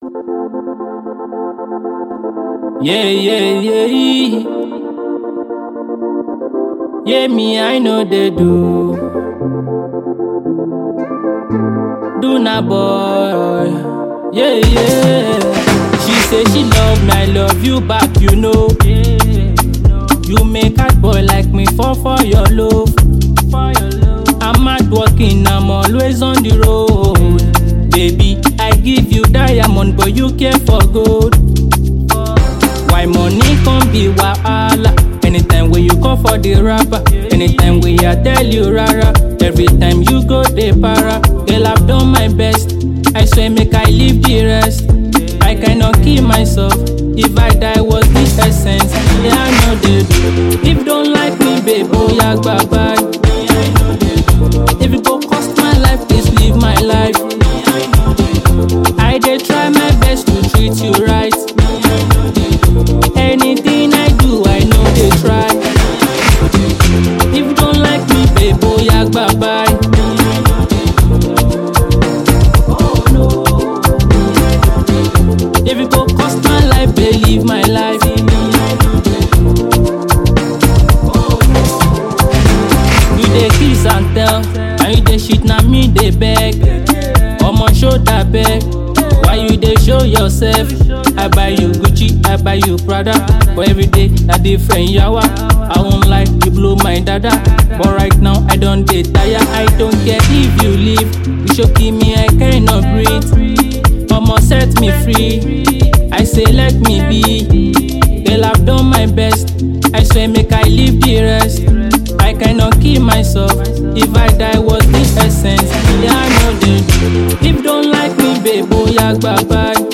Yeah, yeah, yeah. Yeah, me, I know they do. Do na boy. Yeah, yeah. She say she love me, I love you back, you know. You make a boy like me fall for your love. I'm out working, I'm always on the road. Baby, I give you diamond, but you care for gold. Why money can be wahala? Anytime when you call for the rapper, anytime when I tell you rara, every time you go the para, girl I've done my best. I swear make I leave the rest. I cannot kill myself. If I die was the essence. Yeah, I know they do. If you don't like me, babe, oh yeah, bye bye. If it go cost my life, please leave my life. I dey try my best to treat you right. Anything I do, I know they try. If you don't like me, babe, oh yeah, bye bye. If it go cost my life, babe, leave my life. You dey kiss and tell, and you dey shit na me dey beg. Omo show that beg, why you dey show yourself? I buy you Gucci, I buy you Prada, but every day na different yawa. I won't lie, you blow my dada, but right now I don dey tire. I don't care if you leave, you show me I cannot breathe. Omo set me free, I say let me be. Girl I've done my best, I swear make I leave the rest. I cannot kill myself. If I die, was the essence? Yeah, I know they do. If you don't like me, babe, oh yeah, bye bye.